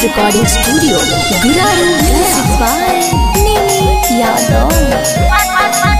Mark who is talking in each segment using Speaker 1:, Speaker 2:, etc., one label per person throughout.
Speaker 1: recording studio, Guraru Music by Nini Yadav.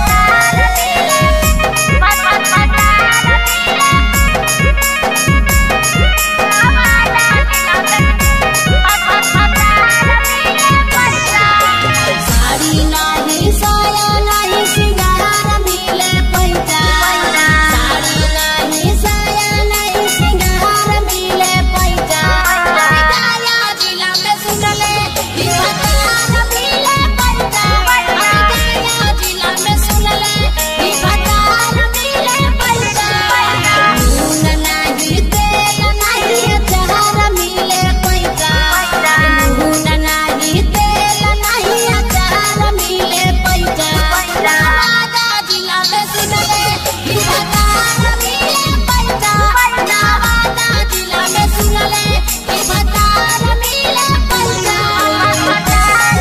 Speaker 2: Sari नाही साया नाही सिंगार मिले पैसा साड़ी नाही साया नाही सिंगार मिले पैसा गाया जिला में सुनले ई भतार मिले पैसा गाया जिला में सुनले ई भतार मिले पैसा नून नाही तेल नाही अचार मिले पैसा नून नाही तेल नाही अचार मिले पैसा नवादा जिला में सुनले ई भतार मिले पैसा नवादा जिला में सुनले ई भतार मिले पैसा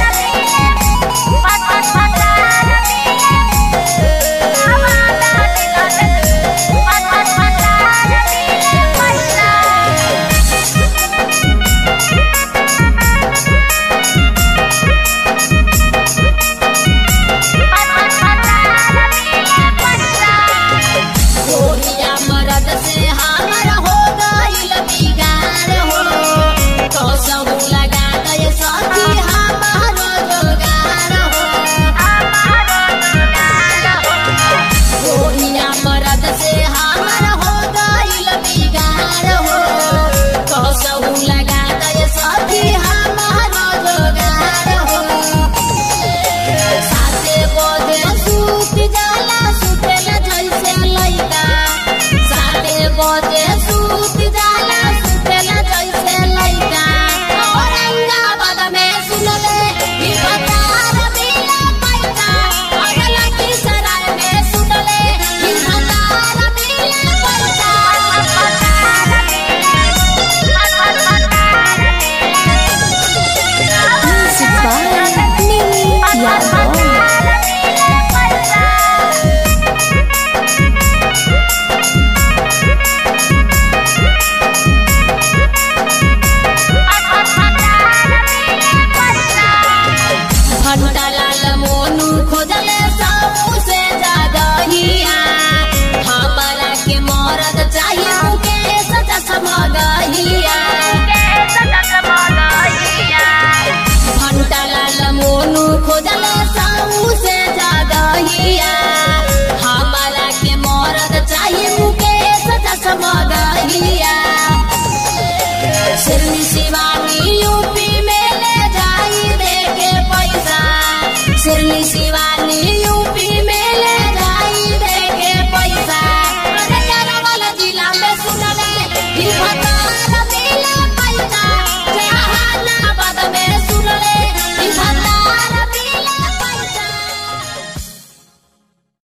Speaker 2: गोरिया मरद से हमर हो गइल बिगाड़ हो कसम लगा दे सखी हमर जोगार हो गोरिया मरद से हमर हो गइल बिगाड़ हो कसम लगा दे सखी हमर जोगार हो साते बजे सूत जाला सुतेला जैसे लइका साते बजे सूत जाला सुतेला जैसे लइका औरंगाबाद में सुनले ई भतार मिले पैसा अगला की सराय में सुनले ई भतार मिले
Speaker 1: Music by Nini Yadav.
Speaker 2: भंटा लाल मोनू खोजले सबू से जागहिया हमारा के मरद चाहिए मुकेश चश्मगहिया भंटा लाल मोनू खोजले सबू से जागहिया हमारा के मरद चाहिए मुकेश चश्मगहिया सिरनी शिवानी यूपी में ले जाई दे के पैसा सिरनी शिवानी